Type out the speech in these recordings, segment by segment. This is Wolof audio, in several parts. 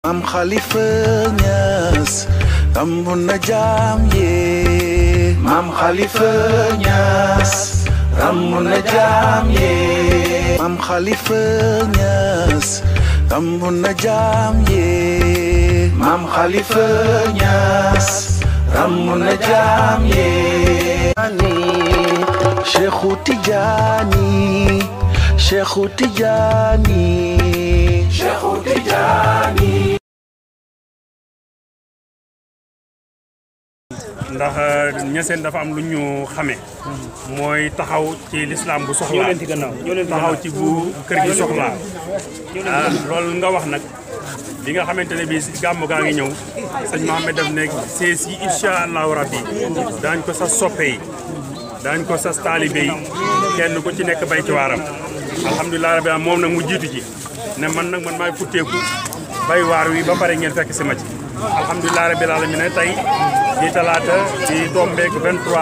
Maam Khalifa Niass rambu na jaam yee Maam Khalifa Niass rambu na jaam yee Maam Khalifa Niass rambu na jaam yee Maam Khalifa Niass rambu na jaam yee Cheikhu Tijaani Cheikhu Tijaani Cheikhu Tijaani ndax ñeseen dafa am lu ñu xame mooy taxaw ci lislaam bu soxlaa taxaw ci bu kër gi soxlaa ah loolu nga wax nag li nga xamante ne bii gàmm gaa ngi ñëw sëñ Mohamed daf ne sees yi incha allahu rabbi daañ ko sa soppe yi daañ ko sas taalibe yi kenn ku ci nekk bay ci waaram alhamdulilah rabbi moom nag mu jiitu ci ne man nag man maay futteeku bay waar wi ba pare ngeen fekk si ma ci alhamdulilah rabbil alamin tey di talaata di tombeek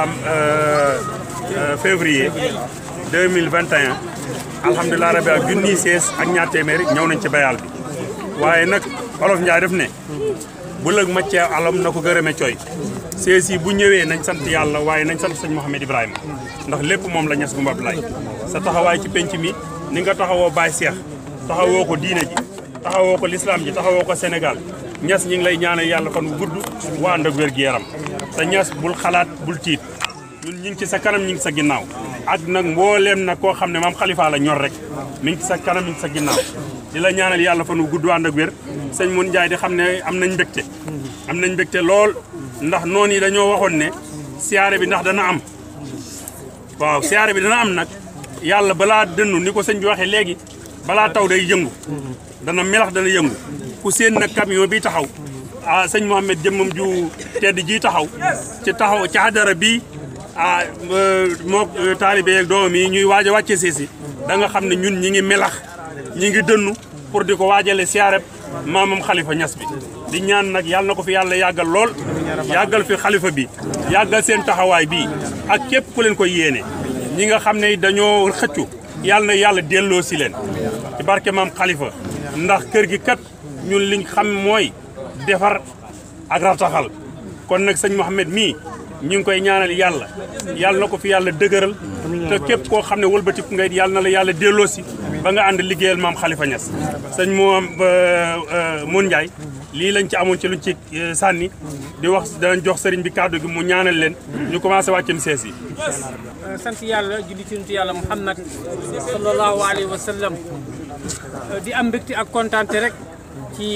23 février 2021 alhamdulilah rabbi ak junniy sees ak ñaar téeméeri ñëw nañ ci bayal bi waaye nag olof Njaay def ne bu lëg maccee alam na ko gërëme cooy sees yi bu ñëwee nañ sant yàlla waaye nañ sant sëñ Mouhamed Ibrahima ndax lépp moom la ñes gu mbab lay sa taxawaay ci penc mi ni nga taxawoo Baay Seex taxawoo ko diine ji taxawoo ko lislaam ji taxawoo ko Sénégal ñes ñi ngi lay ñaanal yàlla fan wu gudd waa ànd ak wér gi yaram te ñes bul xalaat bul tiit ñun ñi ngi ci sa kanam ñi ngi sa ginnaaw ak nag mbooleem nag koo xam ne maam xalifa la ñor rek mi ngi ci sa kanam mi ngi sa ginnaaw di la ñaanal yàlla fan wu gudd waa ànd ak wér sëñ Mun Njaay di xam ne am nañ mbégte am nañ mbégte lool ndax noonu yi dañoo waxoon ne siyaare bi ndax dana am waaw siyaare bi dana am nag yàlla balaa dënnu ni ko sëñ bi waxee léegi balaa taw day yëngu dana melax dana yëngu ku seen nag camion bi taxaw ah sëñ Mohamed jëmmam ju tedd ji taxaw ci taxaw ci hadara bi ah moo taalibe yeeg doomam yi ñuy waaj a wàcce siisi da nga xam ne ñun ñi ngi melax ñi ngi dënnu pour di ko waajale siyaareb maamam xalifa ñas bi di ñaan nag yàlla na ko fi yàlla yàggal lool yàggal fi xalifa bi yàggal seen taxawaay bi ak képp ku leen koy yéene ñi nga xam ne dañoo xëccu yàlla na yàlla delloo si leen ci barke maam xalifa ndax kër gi kat ñun liñ xam mooy defar ak rataxal kon nag sëñ Mouhamed mii ñu ngi koy ñaanal yàlla yàlla na ko fi yàlla dëgëral te képp koo xam ne wëlbatiku ngay yàlla na la yàlla delloo si ba nga ànd liggéeyal maam Khalifa Niass sëñ moom Mun Ndiaye lii lañ ci amoon ci luñ ci sànni di wax danañ jox sëriñ bi kàddu gi mu ñaanal leen ñu commencé wàccem sees yi sant yàlla julli ci nuntu yàlla Muhammad sallallahu alayhi wa sallam di am mbégte ak kontaante rek ci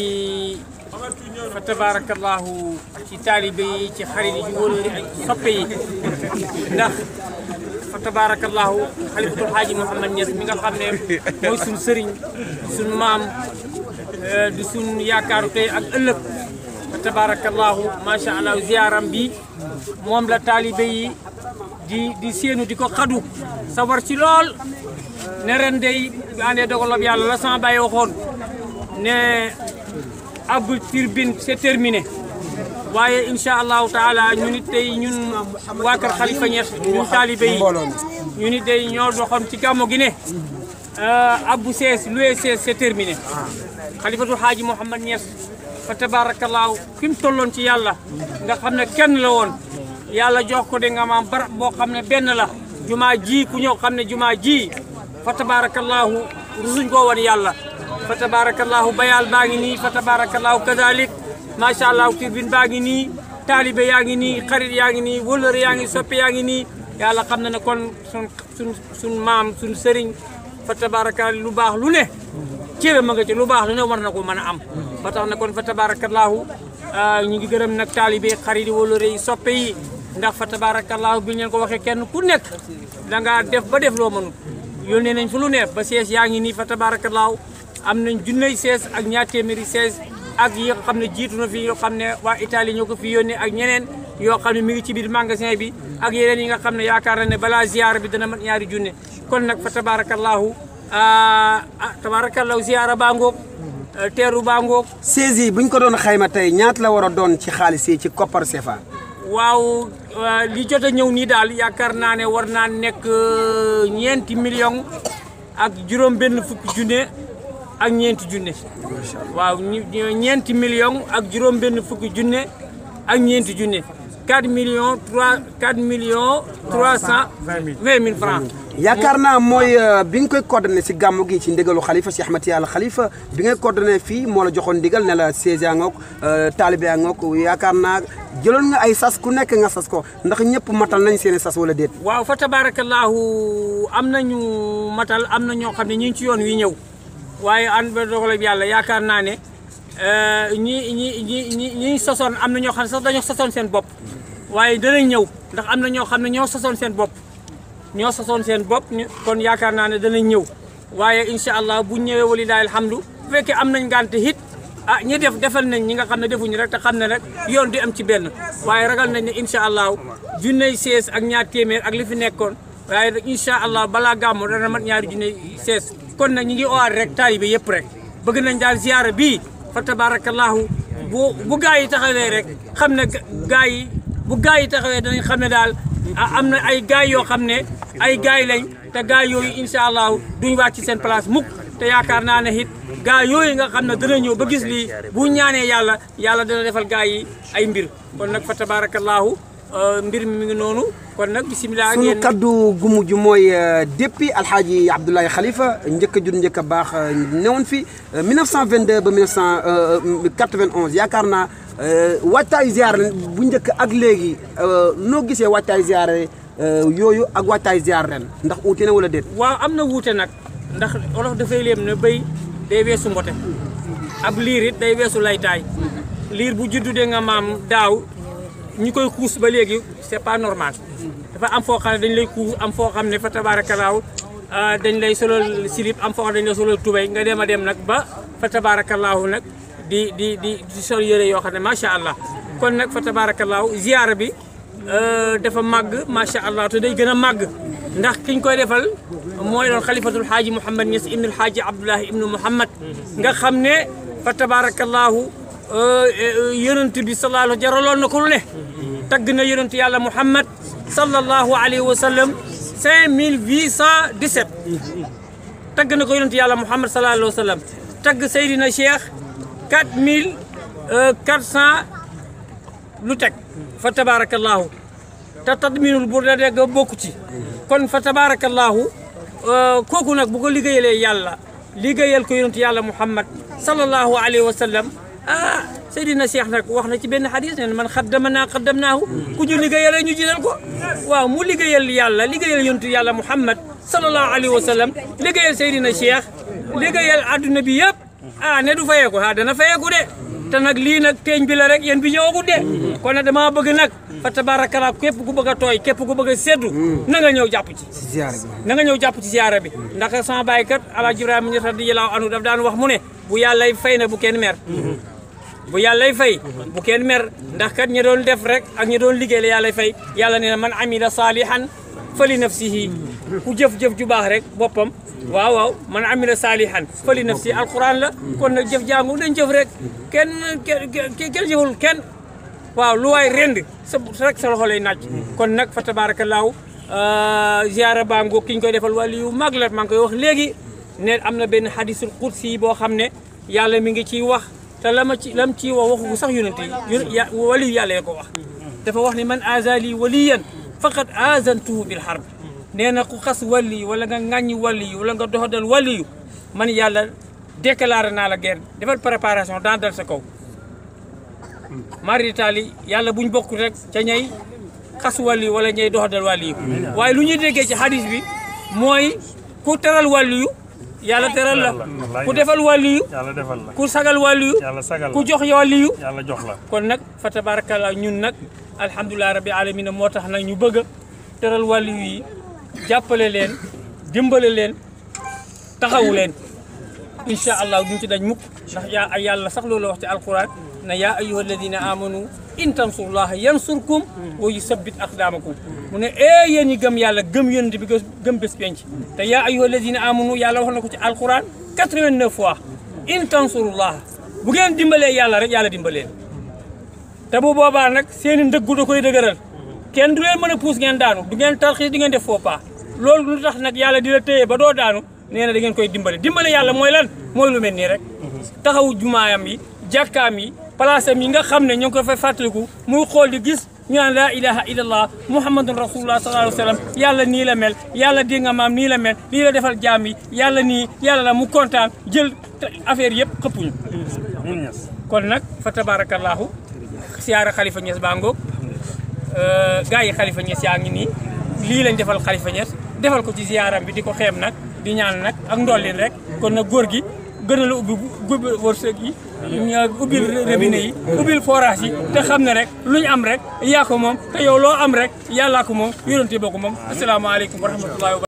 fa tabarakallahu ci taalibe yi ci xarit yi ci wóolóori ak soppe yi ndax fa tabarakallahu xalifatul xaaji Mouhamad Niass mi nga xam ne mooy suñ sëriñ suñ maam di suñ yaakaaru tey ak ëllëg fa tabarakallahu macha allah ziaram bi moom la taalibe yi di di séenu di ko xadu sawar ci lool ne ren day bi àndee dogalob yàlla la sama bàyyi waxoon ne abul turbine c'est terminé waaye incha allahu taala ñu nit tey ñun waa kër Khalifa Niass ñun taalibe yi ñu nit tey ñoo doxoon ci gàmmo gi ne abbu sees loué sees c'est terminé xalifatul xaaji Mouhamad Niass fa tabarakallahu fi mu tolloon ci yàlla nga xam ne kenn la woon yàlla jox ko de nga maam barab boo xam ne benn la jumaa ji ku ñëw xam ne jumaa ji fa tabarakallahu rusuñ koo woon yàlla fa tabarakallahu bayal baa ngi nii fa tabarakallahu kadalik macha allah turbine baa ngi nii taalibe yaa ngi nii xarit yaa ngi nii wëlëre yaa ngi soppe yaa ngi nii yàlla xam na ne kon sun sun sun maam sun sëriñ fa tabarakallahu lu baax lu ne cëram ma nga ci lu baax lu ne war na ko mën a am ba tax na kon fa tabarakallahu ñu ngi gërëm nag taalibe xarit yi wëlëre yi soppe yi ndax fa tabarakallahu bi ñu leen ko waxee kenn ku nekk da ngaa def ba def loo mënut yónnee nañ fu lu ne ba sees yaa ngi nii fa tabarakallahu am nañ junney sees ak ñaar téeméeri sees ak yi nga xam ne jiitu na fi yoo xam ne waa Italie ñoo ko fi yónnee ak ñeneen yoo xam ne mi ngi ci biir magasin bi ak yeneen yi nga xam ne yaakaar na ne balaa ziyaara bi dana mat ñaari junne kon nag fa tabarakallahu ah tabarakallahu ziyaara baa ngoog teeru baa ngoog saisi yi bu ñu ko doon xayma tey ñaata la war a doon ci xaalis yi ci koppar CFA. waaw li jot a ñëw nii daal yaakaar naa ne war naa nekk ñeenti million ak juróom benn fukki junne ak ñeenti junne waaw ñu- ñeenti million ak juróom benn fukki junne ak ñeenti junne 4 millions 3 4 millions 320 mille francs yaakaar naa mooy euh, bi nga koy coordonné si gàmmu gi ci ndigalu xalifa si Ahmed Yàlla xalifa bi ngay coordonné fii moo la joxoon ndigal ne la siège yaa ngoog taalibe yaa ngoog yaakaar naa jëloon nga ay sas ku nekk nga sas ko ndax ñëpp matal nañ seen i sas wala déet waaw fa tabarakallahu am nañu matal am na ñoo xam ne ñu ngi ci yoon wi ñëw waaye ànd ba dogal bi yàlla yaakaar naa ne euh, ñi ñi ñi ñi ñi sosoon am na ñoo xam ne sax dañoo sosoon seen bopp waaye danañ ñëw ndax am na ñoo xam ne ñoo sosoon seen bopp ñoo sosoon seen bopp ñu- kon yaakaar naa ne danañ ñëw waaye incha allah bu ñëwee walilahi alhamdu bu fekkee am nañ ngànte hit ah ñi def defal nañ ñi nga xam ne defuñu rek te xam ne rek yoon di am ci benn waaye ragal nañ ne incha allah junney sees ak ñaar téeméer ak li fi nekkoon waaye nag incha allah balaa gàmmu dana mat ñaari junney sees kon nag ñi ngi owaat rek taalibe yëpp rek bëgg nañ daal ziyaara bii fa tabarakallahu bu bu gaa yi taxawee rek xam ne gaa yi bu gaa yi taxawee danañ xam ne daal ah am na ay gaay yoo xam ne ay gaay lañ te gaay yooyu incha allah duñ wàcc ci seen place mukk te yaakaar naa ne it gaay yooyu nga xam ne dana ñëw ba gis lii bu ñaanee yàlla yàlla dana defal gaay yi ay mbir kon nag fa tabarakallahu euh, mbir mi mi ngi noonu kon nag bisimilah ak sunu yéen kaddu gu mujj mooy euh, depuis alxaaji Abdoulaye Khalifa njëkk a jur njëkk a baax euh, newoon fi euh, 1922 ba 1991 yaakaar naa euh, waajtaayu ziare bu njëkk ak léegi euh, noo gisee waajtaayu ziare euh, yooyu ak waajtaayu ziare ren ndax uute na wala déet. waaw am na wuute nag ndax olof dafay léem ne béy day weesu mbote ab liir it day weesu laytaay liir bu juddu de nga maam daaw ñi koy kuus ba léegi c'est pas normal dafa am foo xam ne dañ lay kuus am foo xam ne fa tabaarakalaaw ah, dañ lay solol silip am foo xam ne dañ lay solol tubéy nga dem a dem nag ba fa tabaarakalaaw nag di di di di sol yëre yoo xam ne macha allah kon nag fa tabaarakalaaw ziyaara bi euh, dafa màgg macha allah te day gën a màgg ndax kiñ koy defal mooy doon xalifatul xaaji Mouhamad Niass ibnu xaaji Abdullahi ibnu Mouhamad nga xam ne fa tabarakallahu yonent bi sallallahu jaraloon na ko lu ne tagg na yonent yàlla Mouhamad sallallahu alayhi wa sallam 5817 tagg na ko yonent yàlla Mouhamad sallallahu alayhi wa sallam tagg Seydina Cheikh 4400 lu teg fa tabarakallahu te tadminul bur da dégg bokku ci kon fa tabarakallahu kooku nag bu ko liggéeyalee yàlla liggéeyal ko yonent yàlla muhammad sallallahu alayhi wa sallam ah Seydina Cheikh nag wax na ci benn xadis ne man xaddama naa xaddamnaahu ku ñu liggéeyalee ñu jinal ko waaw mu liggéeyal yàlla liggéeyal yonent yàlla muhammad sallallahu alayhi wa sallam liggéeyal Seydina Cheikh liggéeyal adduna bi yëpp ah ne du fayeeku ah dana fayeeku de te nag lii nag teeñ bi la rek yéen bi ñëwagut de kon nag dama bëgg nag fa tabarakallah képp ku bëgg a tooy képp ku bëgg a seddu na nga ñëw jàpp ci si ziare bi. na nga ñëw jàpp ci ziyaara bi ndax sama baay kat Alaaji Ibrahima Ñas radiyallaahu anhu daf daan wax mu ne bu yàllay fay na bu kenn mer bu yàllay fay bu kenn mer ndax kat ñi doon def rek ak ñi doon liggéey la yàllay fay yàlla nee na man amila saalihan fali nafsihi ku jëf-jëf ju baax rek boppam waaw waaw man amila saalihan fali nafsihi alquran la kon nag jëf jàngu dañ jëf rek kenn kenn kenn jëful kenn waaw lu waay rend sa rek sa loxo lay naaj kon nag fa tabaarakallaahu ziara bango ki ñu koy defal wàllu yu mag la maa ngi koy wax léegi ne am na benn hadisul qudsi boo xam ne yàlla mi ngi ciy wax te la ma ci la mu ciy wax waxu ko sax yonent yi ya wali yu yàlla ya ko wax dafa wax ni man azali waliyan faqad azantuhu bil harb nee na ku xas wali wala nga ŋàññi wali wala nga doxadal wali man yàlla déclaré naa la guerre defal préparation dans dal sa kaw mari taali yàlla buñ bokk rek ca ñay xas wàlli wala ñay doxadal wàlli yu waaye lu ñuy déggee ci hadis bi mooy ku teral wàlli yu yàlla teral la ku defal wàlli yu yàlla defal la ku sagal wàlli yu yàlla sagal la ku jox wàlli yu yàlla jox la kon nag fa tabarakallah ñun nag alhamdulilah rabbi alamina moo tax nag ñu bëgg a teral wàlli yu yi jàppale leen dimbale leen taxawu leen incha allah duñ ci dañ mukk ndax yaa ay yàlla sax loolu wax ci alquran na yaa ayyuha alladina amanu in tansurullaha yansurkum wa yusabbit aqdamakum mu ne ee yéen ñi gëm yàlla gëm yonent bi gëm bés penc te yaa ayyuha alladina amanu yàlla wax na ko ci alquran 89 fois in tansurullaha bu ngeen dimbalee yàlla rek yàlla dimbaleen te bu boobaa nag seeni ndëggu da koy dëgëral kenn du leen mën a puus ngeen daanu du ngeen tarxiis di ngeen def faux pas loolu lu tax nag yàlla di la téye ba doo daanu nee na da ngeen koy dimbale dimbale yàlla mooy lan mooy lu mel nii rek taxawu jumaayam yi jàkkaam yi place am yi nga xam ne ñoo ngi ko fay fàttaliku muy xool di gis ñu naan laa ilaha illallah muhammadun rasulullah sallallahu alayhi wa sallam yàlla nii la mel yàlla di nga maam nii la mel nii la defal jaam yi yàlla nii yàlla la mu kontaan jël affaire yëpp xëppuñu kon nag fa tabarakallahu siyaara xalifa Niass baa ngoog gaa yi xalifa Niass yaa ngi nii lii lañ defal xalifa Niass defal ko ci ziyaaram bi di ko xeem nag di ñaan nag ak ndollin rek kon nag góor gi gën a la ubbi ubbi wërsëg yi ubbil robinet yi ubbil forage yi te xam ne rek lu ñu am rek yaa ko moom te yow loo am rek yàllaa ko moom yonente boo ko moom asalaamaaleykum wa rahmatullahi wa